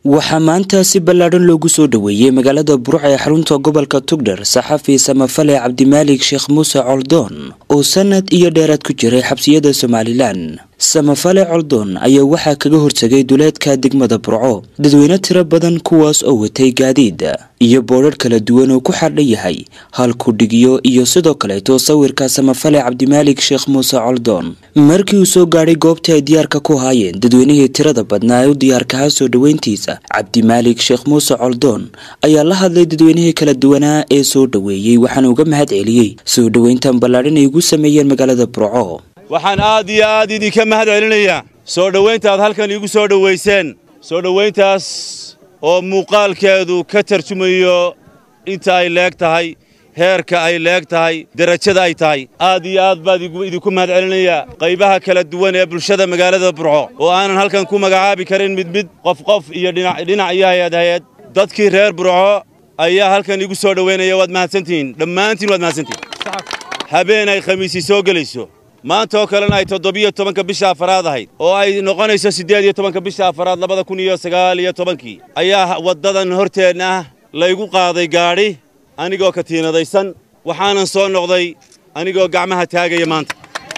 waxaa maanta si ballaadhan loogu soo dhoweeyey magaalada buruc ee xarunta gobolka tugdhar saxafi samafale cabdimaalik sheekh muuse coldoon oo sanad iyo dheeraad ku jiray xabsiyada somalilan samafale coldoon ayaa waxaa kaga hortagay duleedka degmada burco dadweyne tiro badan kuwaas oo watay gaadiid iyo boodhar kala duwan oo ku xardhan yahay halkudhigyo iyo sidoo kaleeto sawirka samafale cabdimaalik sheekh muuse coldoon markii uu soo gaadhay goobta ay diyaarka ku haayeen dadweynihii tirada badnaa ee u diyaarkahaa soo dhoweyntiisa cabdimaalik sheekh muuse coldoon ayaa la hadlay dadweynihii kala duwanaa ee soo dhoweeyey waxaana uga mahad celiyey soo dhoweyntan ballaadhan ay ugu sameeyeen magaalada burco waxaan aad iyo aad idinka mahad celinayaa soo dhowaynta aad halkan iigu soo dhowayseen soo dhowayntaas oo muuqaalkeedu ka tarjumayo inta ay leeg tahay heerka ay leeg tahay derajada ay tahay aad iyo aad baad idinku mahad celinayaa qaybaha kala duwan ee bulshada magaalada burco oo aanan halkan ku magacaabi karin mid mid qof qof iyo dhinac iyo hay-ad hay-ad dadkii reer burco ayaa halkan iigu soo dhowaynaya waad mahadsantihiin dhammaantiin waad mahadsantihiin habeen ay khamiisii soo gelayso maanta oo kalena ay toddobiyo tobanka bisha afaraad ahayd oo ay noqonayso siddeed iyo tobanka bisha afaraad labada kun iyo sagaal iyo tobankii ayaa waddadan horteenna ah laygu qaaday gaadhi anigoo katiinadaysan waxaanan soo noqday anigoo gacmaha taagaya maanta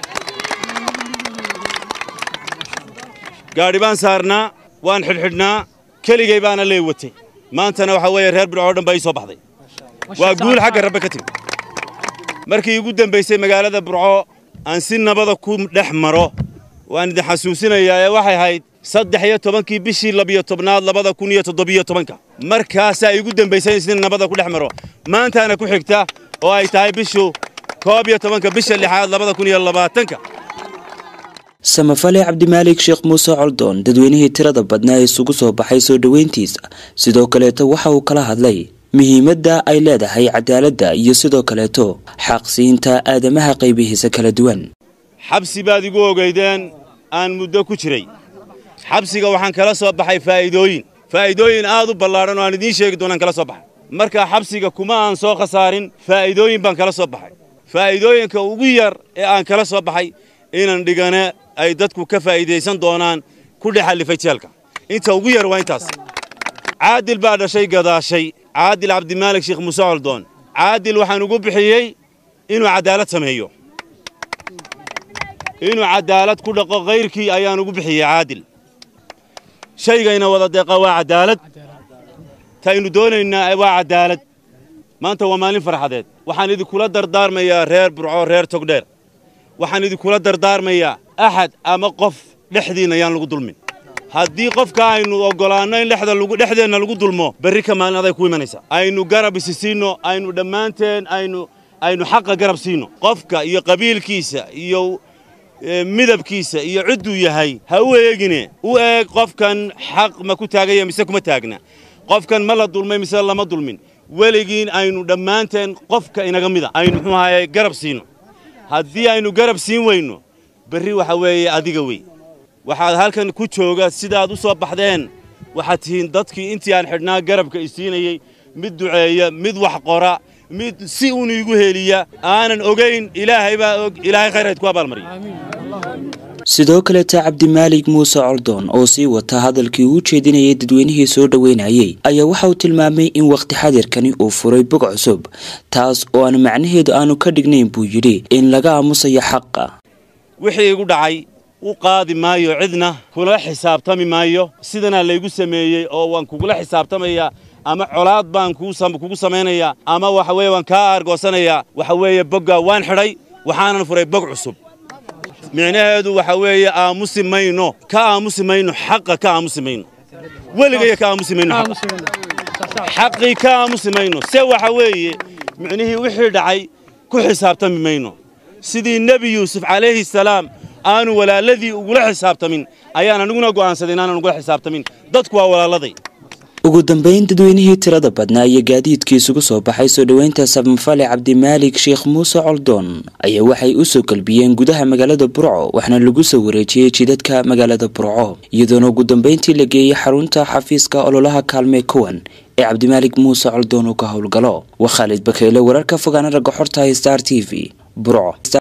gaadhi baan saarnaa waan xidhxidhnaa keligay baana lee watay maantana waxaa weeye reer burco o dhan baa ii soo baxday waa guul xagga rabbe ka timi markii igu dembaysay magaalada burco aan si nabada ku dhex maro waan idin xasuusinayaa ee waxay ahayd saddex iyo tobankii bishii labiyo tobnaad labada kun iyo toddobiyo tobanka markaasaa igu dembaysay in si nabada ku dhex maro maantaana ku xigta oo ay tahay bishu koob iyo tobanka bisha lixaad labada kun iyo labaatanka samafale cabdimaalik sheekh muuse coldoon dadweynihii tirada badnaa ee isugu soo baxay soo dhoweyntiisa sidoo kaleeto waxa uu kala hadlay muhiimadda ay leedahay cadaaladda iyo sidoo kaleeto xaqsiinta aadamaha qaybihiisa kala duwan xabsi baad igu ogaydeen aan muddo ku jiray xabsiga waxaan kala soo baxay faa'iidooyin faa'iidooyin aad u ballaadhan oo aan idiin sheegi doonaan kala soo baxay markaa xabsiga kuma aan soo khasaarin faa'iidooyin baan kala soo baxay faa'iidooyinka ugu yar ee aan kala soo baxay inan dhigane ay dadku ka faa'iidaysan doonaan ku dhex allifay jeelka inta ugu yar waa intaas caadil baa dhashay gadaashay caadil cabdimaalik sheekh muuse coldoon caadil waxaan ugu bixiyey inuu caddaalad sameeyo inuu caddaalad ku dhaqo kayrkii ayaan ugu bixiyey caadil shaygayna wada deeqa waa caddaalad taynu doonaynaa waa caddaalad maanta waa maalin farxadeed waxaan idinkula dardaarmayaa reer burco reer togdheer waxaan idinkula dardaarmayaa axad ama qof dhexdiinna yaan lagu dulmin haddii qofka aynu oggolaanno in dhexdeenna lagu dulmo berri ka maalin aday ku imanaysa aynu garab isi siinno aynu dhammaanteen aynu aynu xaqa garab siinno qofka iyo qabiilkiisa iyo midabkiisa iyo cidduu yahay ha u eegine u eeg qofkan xaq ma ku taagaya mise kuma taagna qofkan ma la dulmay mise lama dulmin weligiin aynu dhammaanteen qofka inaga mida aynu muxuu ahaye garab siinno haddii aynu garab siin weyno berri waxa weeye adiga wey waxaad halkan ku jooga sidaad u soo baxdeen waxaad tihiin dadkii intii aan xidhnaa garabka isiinayey mid duceeya mid wax qora mid si uun iigu heliya aanan ogayn ilaahay baa og ilaahay khayrayd ku abaalmariya sidoo kaleeta cabdimaalik muuse coldoon oo sii wata hadalkii uu jeedinayay dadweynihii soo dhoweynayey ayaa waxa uu tilmaamay in wakhti xadirkani uu furay bog cusub taas oo aan macnaheedu aanu ka dhignayn buu yidhi in laga aamusayo xaqa wixii igu dhacay u qaadi maayo cidna kula xisaabtami maayo sidanaa laygu sameeyey oo waan kugula xisaabtamayaa ama colaad baan kugu samaynayaa ama waxa weeye waan kaa aargoosanayaa waxa weeye boggaa waan xidhay waxaanan furay bog cusub micnaheedu waxa weeye aamusi mayno ka aamusi mayno xaqa ka aamusi mayno weligaya ka aamusi mayno xaqii ka aamusi mayno se waxa weeye micnihii wixii dhacay ku xisaabtami mayno sidii nebi yuusuf calayhi salaam aanu walaaladii ugula xisaabtamin ayaan aniguna go'aansaday inaanan ugula xisaabtamin dadku waa walaaladay ugu dambayn dadweynihii tirada badnaa iyo gaadiidkii isugu soo baxay soo dhoweynta samafale cabdimaalik sheekh muuse coldoon ayaa waxay u soo galbiyeen gudaha magaalada burco waxna lagu soo wareejiyey jidadka magaalada burco iyadoona ugu dambayntii la geeyey xarunta xafiiska ololaha kaalmee kuwan ee cabdimaalik muuse coldoon uu ka howlgalo waa khaalid bakeyle wararka fogaana ragga xorta star t v burco